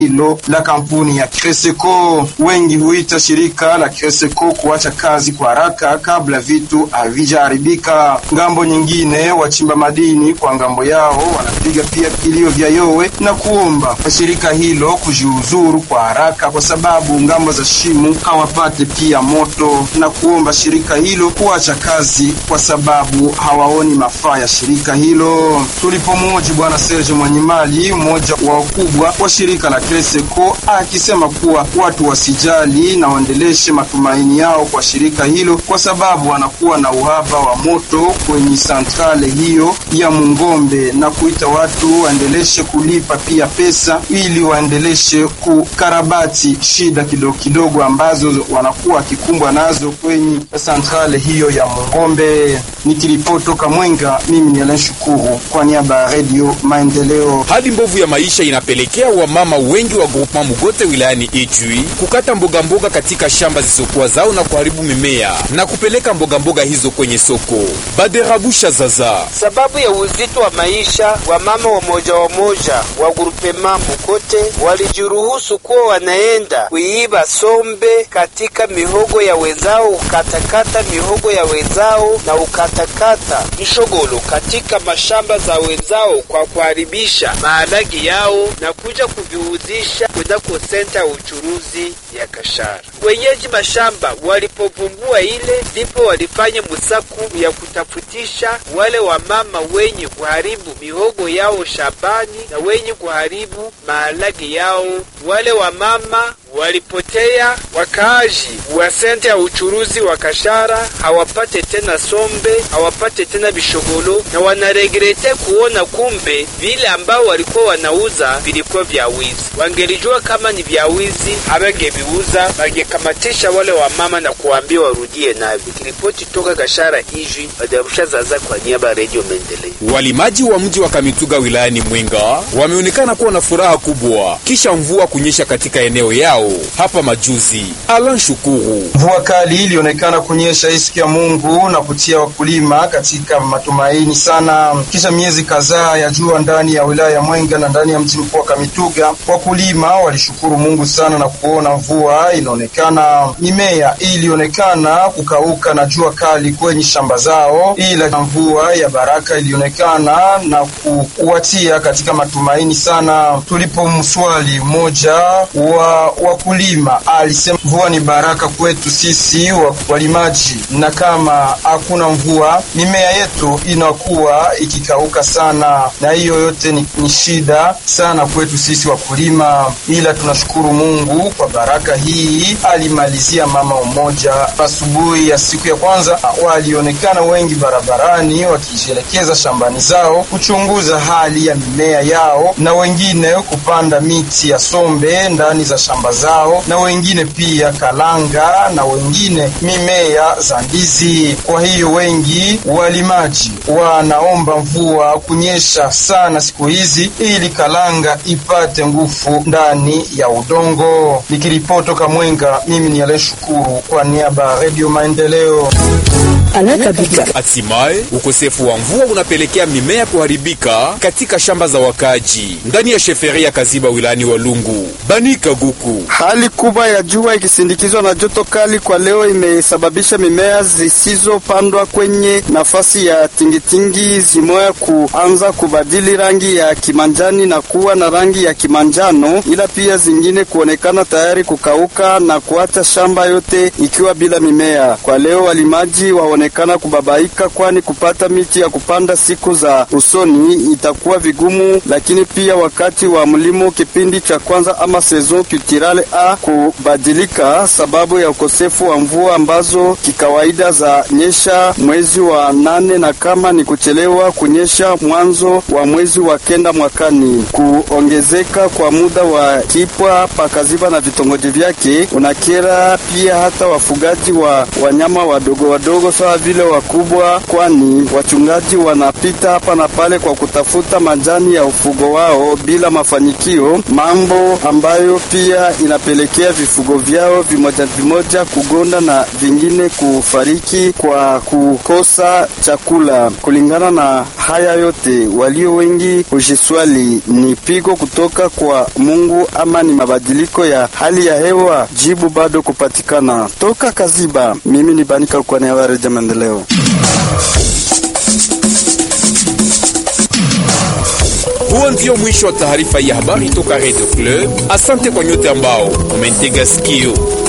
hilo la kampuni ya Creseco. Wengi huita shirika la Creseco kuacha kazi kwa haraka kabla vitu havijaharibika. Ngambo nyingine, wachimba madini kwa ngambo yao wanapiga pia kilio vya yowe na kuomba shirika hilo kujiuzuru kwa haraka, kwa sababu ngambo za shimu hawapate pia moto, na kuomba shirika hilo kuacha kazi kwa sababu hawaoni mafaa ya shirika hilo. Tulipomuoji bwana Serge Mwanyimali, mmoja wa wakubwa wa shirika la Creseco, akisema kuwa watu wasijali na waendeleshe matumaini yao kwa shirika hilo, kwa sababu wanakuwa na uhaba wa moto kwenye santrale hiyo ya Mungombe, na kuita watu waendeleshe kulipa pia pesa ili waendeleshe kukarabati shida kidogo kidogo ambazo wanakuwa wakikumbwa nazo kwenye santrale hiyo ya Mungombe. Nikiripoti toka Mwenga, mimi ni Alain Shukuru kwa niaba ya Radio Maendeleo. Hali mbovu ya maisha inapelekea wamama wengi wa groupement Mugote wilayani Ijwi kukata mboga mboga katika shamba zisizokuwa zao na kuharibu mimea na kupeleka mboga mboga hizo kwenye soko. Baderabusha zaza Sababu ya uzito wa maisha, wamama wamoja wamoja wa grupema Mugote walijiruhusu kuwa wanaenda kuiba sombe katika mihogo ya wenzao, ukatakata mihogo ya wenzao na ukatakata mshogolo katika mashamba za wenzao kwa kuharibisha maharagi yao na kuja kuviuzisha kunako senta ya uchuruzi ya Kashara. Wenyeji mashamba walipovumbua ile, ndipo walifanya msaku ya kutafutisha wale wamama wenye kuharibu mihogo yao shambani na wenye kuharibu maharagi yao. Wale wamama walipotea. Wakaaji wa senta ya uchuruzi wa Kashara hawapate tena sombe, hawapate tena bishogolo, na wanaregrete kuona kumbe vile ambao walikuwa wanauza vilikuwa vya wizi. Wangelijua kama ni vya wizi, hawangeviuza, wangekamatisha wale wamama na kuambia warudie navyo. Kiripoti toka Kashara Ijwi, Badarusha Zaza kwa niaba ya Radio Maendeleo. Walimaji wa mji wa Kamituga wilayani Mwenga wameonekana kuwa na furaha kubwa kisha mvua kunyesha katika eneo yao hapa majuzi. Alan Shukuru. Mvua kali ilionekana kunyesha hii siku ya Mungu na kutia wakulima katika matumaini sana. Kisha miezi kadhaa ya jua ndani ya wilaya ya Mwenga na ndani ya mji mkuu wa Kamituga, wakulima walishukuru Mungu sana na kuona mvua inaonekana. Mimea ilionekana kukauka na jua kali kwenye shamba zao, ila mvua ya baraka ilionekana na kuwatia katika matumaini sana. Tulipomswali mmoja wa wakulima alisema mvua ni baraka kwetu sisi walimaji, na kama hakuna mvua mimea yetu inakuwa ikikauka sana, na hiyo yote ni, ni shida sana kwetu sisi wakulima, ila tunashukuru Mungu kwa baraka hii. Alimalizia mama mmoja asubuhi ya siku ya kwanza, walionekana wengi barabarani wakijielekeza shambani zao kuchunguza hali ya mimea yao, na wengine kupanda miti ya sombe ndani za shamba zao na wengine pia kalanga na wengine mimea za ndizi. Kwa hiyo wengi walimaji wanaomba mvua kunyesha sana siku hizi ili kalanga ipate nguvu ndani ya udongo. Nikiripoti toka Mwenga, mimi ni Ale Shukuru kwa niaba ya Radio Maendeleo. Hatimaye, ukosefu wa mvua unapelekea mimea kuharibika katika shamba za wakaji ndani ya sheferi ya Kaziba wilayani Walungu. Banika Guku. Hali kubwa ya jua ikisindikizwa na joto kali kwa leo imesababisha mimea zisizopandwa kwenye nafasi ya tingitingi zimoya kuanza kubadili rangi ya kimanjani na kuwa na rangi ya kimanjano, ila pia zingine kuonekana tayari kukauka na kuacha shamba yote ikiwa bila mimea. Kwa leo walimaji waonekana kubabaika, kwani kupata miti ya kupanda siku za usoni itakuwa vigumu, lakini pia wakati wa mlimo kipindi cha kwanza ama saison culturale a kubadilika sababu ya ukosefu wa mvua ambazo kikawaida za nyesha mwezi wa nane na kama ni kuchelewa kunyesha mwanzo wa mwezi wa kenda mwakani. Kuongezeka kwa muda wa kipwa pakaziba na vitongoji vyake unakera pia hata wafugaji wa wanyama wadogo wadogo sawa sawa vile wakubwa, kwani wachungaji wanapita hapa na pale kwa kutafuta majani ya ufugo wao bila mafanikio, mambo ambayo pia inapelekea vifugo vyao vimoja vimoja kugonda na vingine kufariki kwa kukosa chakula. Kulingana na haya yote, walio wengi hujiswali ni pigo kutoka kwa Mungu ama ni mabadiliko ya hali ya hewa? Jibu bado kupatikana. Toka Kaziba, mimi ni Banika kwa niaba ya Redio Maendeleo. Huo ndio mwisho wa taarifa ya habari toka Radio Club. Asante kwa nyote ambao umentega sikio.